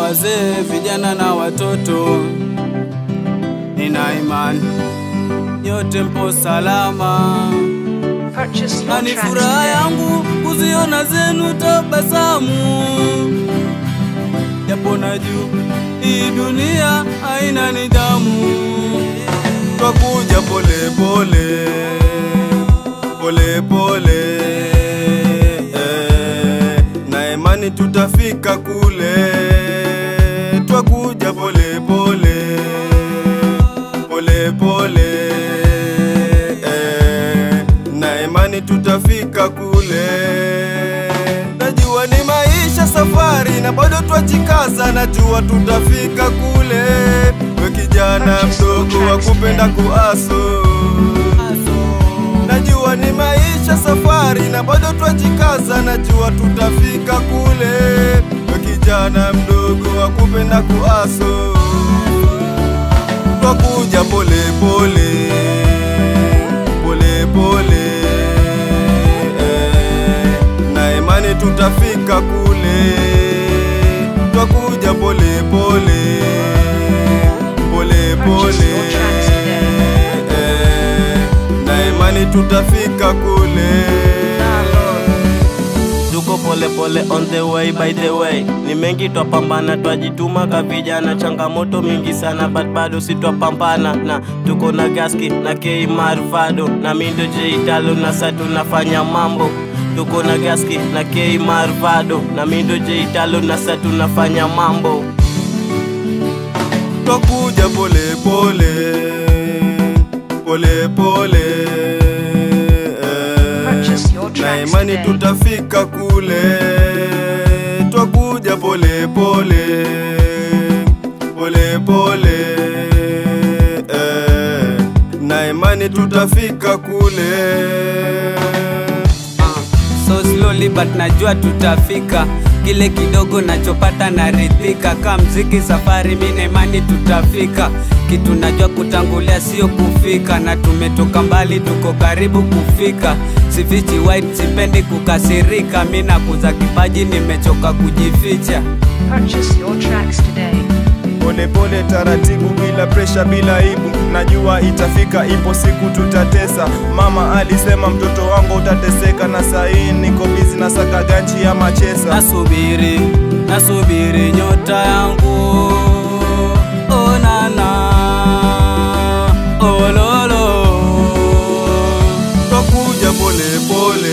wazee, vijana na watoto. Nina imani nyote mpo salama, Purchase na your ni tracks furaha today. yangu kuziona zenu tabasamu, japo najua hii dunia haina nidhamu. twakuja pole pole pole pole eh, na imani tutafika kule twakuja pole pole pole pole eh, na imani tutafika kule najua ni maisha safari na bado twajikaza najua tutafika kule we kijana mdogo wa kupenda kuaso najua ni maisha safari na bado twajikaza najua tutafika kule we kijana mdogo wa kupenda kuaso twakuja pole pole pole pole eh, na imani tutafika kule twakuja pole pole pole pole eh, na imani tutafika kule tuko pole pole on the way by the way ni mengi twapambana twajituma ka vijana changamoto mingi sana but bado sitwapambana na tuko na gaski na K Marvado na mindo J Italo na sa tunafanya mambo tuko na gaski na K Marvado na mindo J Italo na sa tunafanya mambo twakuja pole pole pole pole eh, Purchase your na tracks imani today. tutafika kule twakuja pole pole pole pole eh, na imani tutafika kule so slowly but najua tutafika kile kidogo nachopata naridhika ka mziki safari mina imani tutafika kitu najua kutangulia sio kufika na tumetoka mbali tuko karibu kufika sifichi white sipendi kukasirika mi nakuza kipaji nimechoka kujificha Purchase your tracks today. pole pole taratibu bila presha bila aibu najua itafika ipo siku tutatesa mama alisema mtoto wangu utateseka na sahii niko bizi na saka ganchi ya machesa nasubiri nasubiri nyota yangu onana ololo twakuja pole pole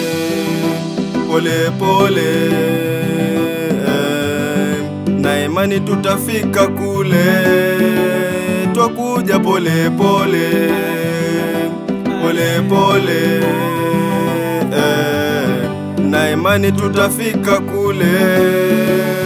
pole pole eh, na imani tutafika kule twakuja pole pole pole pole eh, na imani tutafika kule